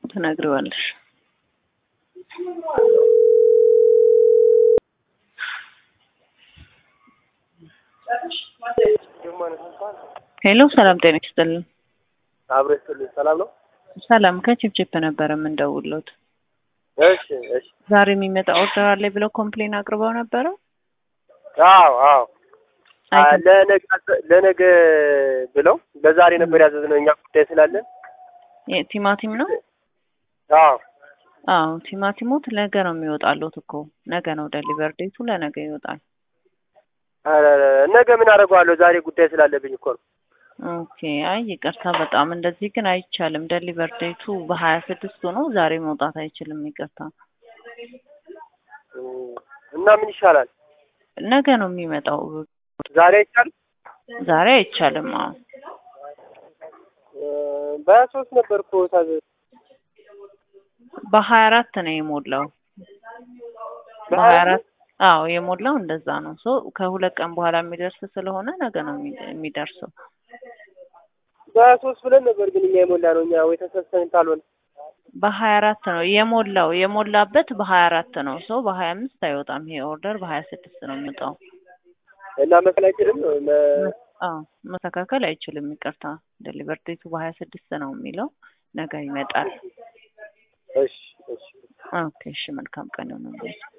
ትነግሪዋለሽ። ሄሎ ሰላም ጤና ይስጥልን። አብሮ ይስጥልኝ። ሰላም ነው? ሰላም ከችፕችፕ ነበረ የምንደውልዎት። እሺ እሺ። ዛሬ የሚመጣ ኦርደር አለ ብለው ኮምፕሌን አቅርበው ነበረ። አዎ አዎ። አይተን- ለነገ ለነገ ብለው ለዛሬ ነበር ያዘዝነው እኛ ጉዳይ ስላለን። የ- ቲማቲም ነው። አዎ አዎ ቲማቲሞት ነገ ነው የሚወጣሉት እኮ ነገ ነው ደሊቨር ዴቱ ለነገ ይወጣል። ኧረ ነገ ምን አደርገዋለሁ? ዛሬ ጉዳይ ስላለብኝ እኮ ነው። ኦኬ አይ ይቅርታ በጣም እንደዚህ ግን አይቻልም። ደሊቨር ዴቱ በሀያ ስድስት ሆኖ ዛሬ መውጣት አይችልም። ይቅርታ እም፣ እና ምን ይሻላል? ነገ ነው የሚመጣው። ዛሬ አይቻልም? ዛሬ አይቻልም። አዎ እ፣ በሀያ ሶስት ነበር እኮ ታዘዝ በሀያ አራት ነው የሞላው። በሀያ አራት አዎ የሞላው እንደዛ ነው። ሶ ከሁለት ቀን በኋላ የሚደርስ ስለሆነ ነገ ነው የሚ- የሚደርሰው። በሀያ ሶስት ብለን ነበር ግን እኛ የሞላ ነው እኛ ወይ ተሰብሰብን ካልሆነ በሀያ አራት ነው የሞላው የሞላበት በሀያ አራት ነው። ሰው በሀያ አምስት አይወጣም። ይሄ ኦርደር በሀያ ስድስት ነው የሚወጣው። እና መክል አይችልም መ- አዎ መስተካከል አይችልም። ይቅርታ ዴሊቨር ዴቱ በሀያ ስድስት ነው የሚለው ነገ ይመጣል። እሺ እሺ ኦኬ እሺ መልካም ቀን ይሁንልዎት።